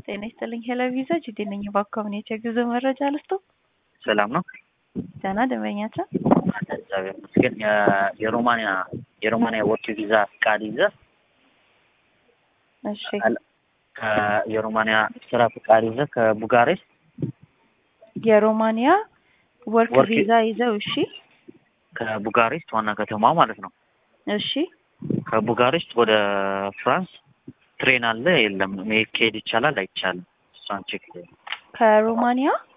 ጤና ይስጥልኝ ሄሎ ቪዛ ጅዴ ነኝ። በአካባቢ የጉዞ መረጃ ልስጦ። ሰላም ነው። ደህና ደንበኛችን እግዚአብሔር ይመስገን። የ- የሮማንያ የሮማንያ ወርክ ቪዛ ፍቃድ ይዘህ እሺ ከ- የሮማንያ ስራ ፍቃድ ይዘህ ከቡጋሬስት የሮማንያ ወርክ ወርክ- ቪዛ ይዘው እሺ ከቡጋሬስት ዋና ከተማ ማለት ነው። እሺ ከቡጋሬስት ወደ ፍራንስ ትሬን አለ የለም? መሄድ ከሄድ ይቻላል አይቻልም? እሷን ቼክ ከሮማንያ